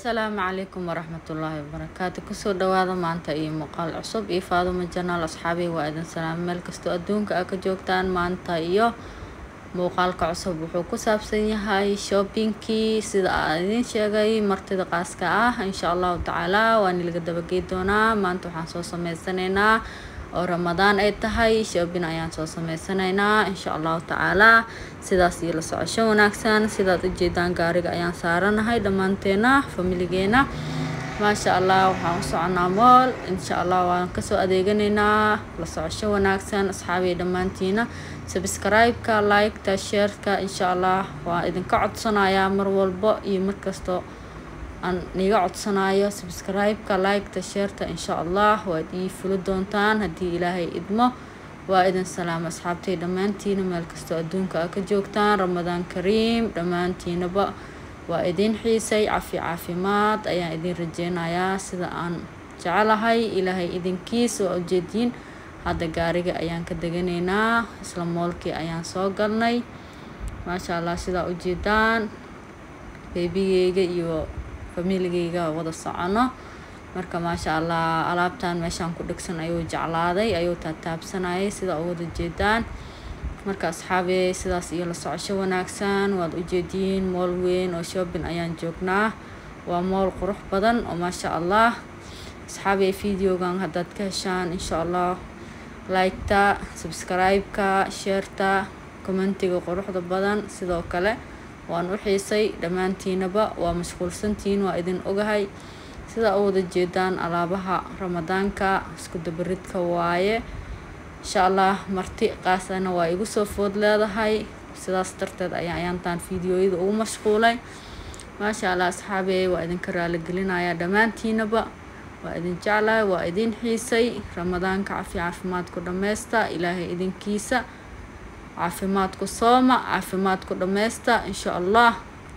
asalaamu calaykum waraxmatullaahi wabarakaatu kusoo dhawaada maanta iyo muuqaal cusub iyo faadumo janaal asxaabiy waa idin salaamo meel kastoo adduunka a ka joogtaan maanta iyo muuqaalka cusub wuxuu ku saabsan yahay shoppingkii sida aan idiin sheegay martida qaaska ah insha allahu tacaala waan ilaga dabagey doonaa maanta waxaan soo sameysanaynaa oo ramadaan ay tahay shopping ayaan soo sameysanaynaa insha allahu tacaalaa sidaas iyo la socosho wanaagsan sidaad ujeedaan gaariga ayaan saaranahay dhammaanteena familigeena maasha allah waxaan u soconaa mool insha allah waan kasoo adeeganaynaa la socosho wanaagsan asxaabiya dhammaantiina subscribe-ka like-ta share-ka insha allah waa idinka codsanayaa mar walbo iyo markastoo aan niga codsanayo subscribe-ka like-ta sheerta insha allah waad ii fuli doontaan haddii ilaahay idmo waa idin salaamo asxaabtay dhammaantiina meel kastoo adduunka a ka joogtaan ramadaan kariim dhammaantiinaba waa idin xiisay cafi caafimaad ayaan idin rajeynayaa sida aan jecelahay ilaahay idinkiisa waa ujeediin hadda gaariga ayaan ka deganaynaa isla moolkii ayaan soo galnay maasha allah sidaa ujeedaan beebigeyga iyo familigeyga wada socono marka maasha allah alaabtan meeshaan ku dhegsan ayuu jeclaaday ayuu taataabsanayay sida u wada jeedaan marka asxaabi sidaas iyo la socosho wanaagsan waad ujeediin mool weyn oo shopping ayaan joognaa waa mool qurux badan oo maasha allah asxaabi videogan haddaad ka heshaan insha allah like-ta subscribe-ka sheerta commentiga quruxda badan sidoo kale waan u xiisay dhammaantiinaba waa mashquulsantihiin waa idin ogahay sidaa u wada jeedaan alaabaha ramadaanka isku dabaridka waaye insha allah marti qaasana waa igu soo food leedahay sidaas darteed ayaa ayaantaan fideoyada ugu mashquulay maasha allah asxaabey waa idinka raaligelinayaa dhammaantiinaba waa idin jeclahay waa idin xiisay ramadaanka cafi caafimaadku dhammaysta ilaahay idinkiisa caafimaadku sooma caafimaadku dhammaysta insha allah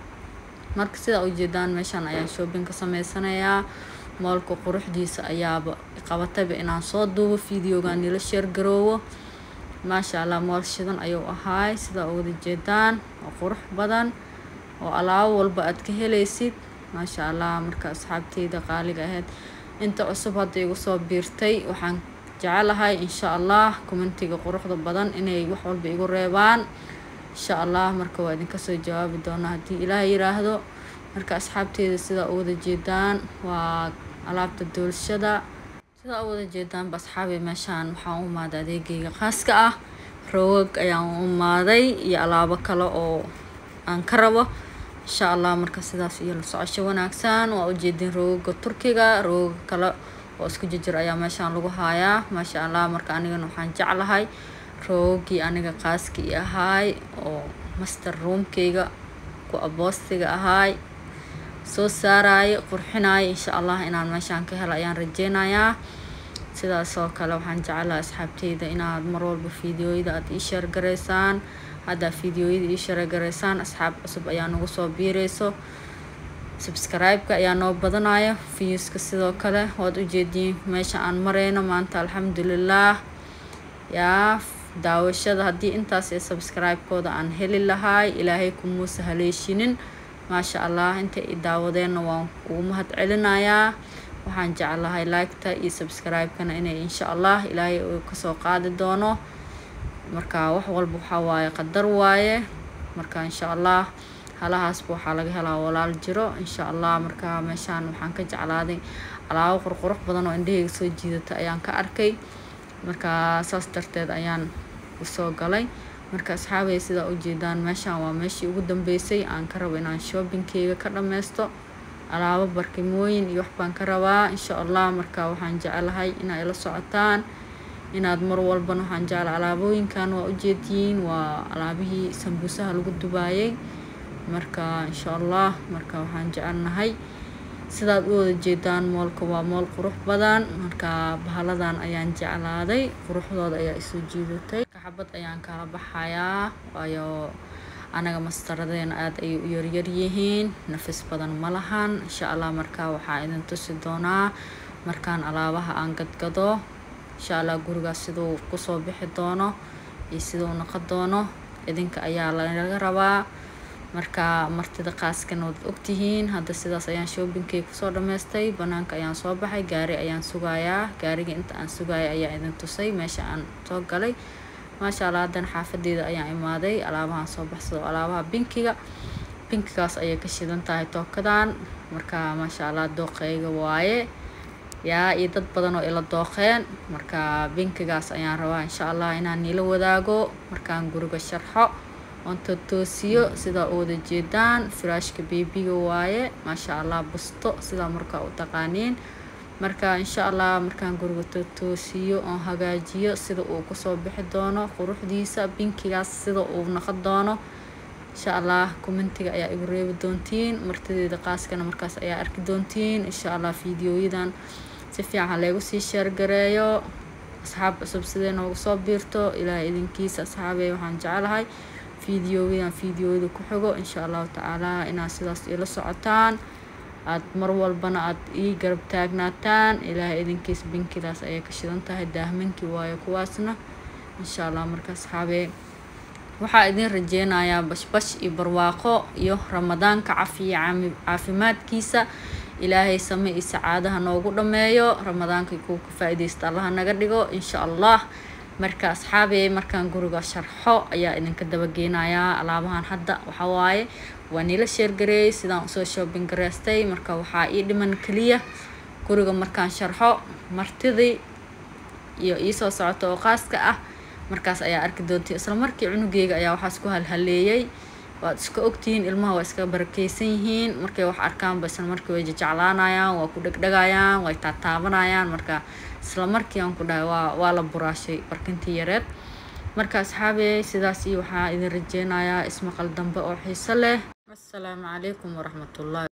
marka sidaa ujeedaan meeshaan ayaan shopping ka sameysanayaa moolka quruxdiisa ayaaba qabatayba inaan soo duubo videogan nila sheer garoowo maasha allah mool shidan ayuu ahaay sidaa u wada jeedaan oo qurux badan oo alaabo walba aad ka helaysid maasha allah marka asxaabteyda qaaliga ahayd inta cusub hadda igu soo biirtay waxaan jecelahay insha allah commentiga quruxda badan inay wax walba igu reebaan insha allah marka waa idinka soo jawaabi doonaa haddii ilaaha yiraahdo marka asxaabteeda sidaa u wada jeedaan waa alaabta doolshada sidaa u wada jeedaanba asxaabi meeshaan waxaan u imaaday adeegeyga khaaska ah roogag ayaan u imaaday iyo alaabo kale oo aan ka rabo insha allah marka sidaas iyo la socosho wanaagsan waa ujeedin roogaga turkiga roogaga kale oo isku jijir ayaa meeshaan lagu haayaa maasha allah marka anigana waxaan jeclahay roogii aniga qaaskii ahaay oo master roomkeyga ku aboostiga ahaay soo saaraayo qurxinaayo insha allah inaan meeshaan ka helo ayaan rajeynayaa sidaas oo kale waxaan jecelahay asxaabteyda inaad mar walba fideoyada aada ii sheergaraysaan haddaa fideoyada ii sheergaraysaan asxaab cusub ayaa nagu soo biireyso subscribe-ka ayaa noo badanaya viewska sidoo kale waad ujeediin meesha aan mareyno maanta alxamdulilah yaa daawashada haddii intaas ee subscribe-kooda aan heli lahaay ilaahay kumuusa haleeshinin maasha allah inta i daawadeenna waan ugu mahad celinayaa waxaan jeclahay like-ta iyo subscribe-kana inay insha allah ilaahay uu kasoo qaadi doono marka wax walba waxaa waaye qadar waaye marka insha allah halahaasba waxaa laga helaa walaal jiro insha allah marka meeshaan waxaan ka jeclaaday alaabo qurqurux badan oo indhaheyga soo jiidata ayaan ka arkay marka saas darteed ayaan usoo galay marka asxaabay sidaa ujeedaan meeshaan waa meeshii ugu dambeysay aan ka rabo inaan shoppingkeyga ka dhammaysto alaabo barkimooyin iyo wax baan ka rabaa insha allah marka waxaan jecelahay inaa ila socotaan inaad mar walbana waxaan jecla alaabooyinkan waa ujeediyiin waa alaabihii sambuusaha lagu dubaayay marka insha allah marka waxaan jecelnahay sidaad u wada jeedaan moolka waa mool qurux badan marka bahaladan ayaan jeclaaday quruxdooda ayaa isoo jiidatay xabad ayaan kala baxayaa waayo anaga mastaradeena aada ayay u yaryar yihiin nafis badan ma lahan insha allah marka waxaa idin tusi doonaa markaan alaabaha aan gadgado insha allah gurigaas siduu kusoo bixi doono iyo siduu noqon doono idinka ayaa laga rabaa marka martida qaaskana waad ogtihiin hadda sidaas ayaan shoobingkay kusoo dhameystay banaanka ayaan soo baxay gaari ayaan sugayaa gaariga inta aan sugaya ayaa idin tusay meesha aan soo galay maasha allah haddana xaafadeeda ayaan imaaday alaabahaan soo baxsado alaabaha binkiga binkigaas ayay ka shidan tahay tookadan marka maasha allah dooqeyga waaye yaa iyo dad badan oo ila dooqeen marka binkigaas ayaan rabaa insha allah inaan niila wadaago markaan guriga sharxo oon totoosiyo sidaa u wada jeedaan firaashka beebiga waaye maasha allah busto sidaa markaa u taqaaniin marka insha allah markaan guriga totoosiyo oon hagaajiyo sida uu kusoo bixi doono quruxdiisa binkigaas sida uu noqon doono insha allah commentiga ayaa igu reebi doontiin martideeda qaaskana markaas ayaa arki doontiin insha allah fiidiyoyadan si fiican leegu sii sheergareeyo asxaab cusub sidee noogu soo biirto ilaahay idinkiisa asxaabey waxaan jecelahay fiidiyoyadan fiidiyoyada ku xigo insha allahu tacaala inaad sidaas ila socotaan aada mar walbana aada ii garab taagnaataan ilaahay idinkiisa binkidaas ayay ka shidan tahay daahmankii waayo kuwaasna insha allah marka asxaabee waxaa idin rajeynayaa bashbash iyo barwaaqo iyo ramadaanka cafiya caafimaadkiisa ilaahay same iyo sacaadaha noogu dhameeyo ramadaanka kuwa ka faa-ideysta allaha naga dhigo insha allah marka asxaabey markaan guriga sharxo ayaa idinka dabageynayaa alaabahan hadda waxaa waaye waa niila sheergareeyay sidaan usoo shoobin gareystay marka waxaa ii dhiman keliya guriga markaan sharxo martidii iyo iisoo socota oo qaaska ah markaas ayaa arki doonta isla markii cunugeyga ayaa waxaas ku halhaleeyay waad iska ogtihiin ilmaha waa iska barakeysan yihiin markay wax arkaanba isla markii way jajeclaanayaan waa ku dhegdhegayaan way taataabanayaan marka isla markii aan ku dhahay waa waa la buraashay barkintii yareed marka asxaabey sidaas iyo waxaa idin rajeynayaa ismaqal dambe oo xiiso leh assalaamu calaykum waraxmatullahi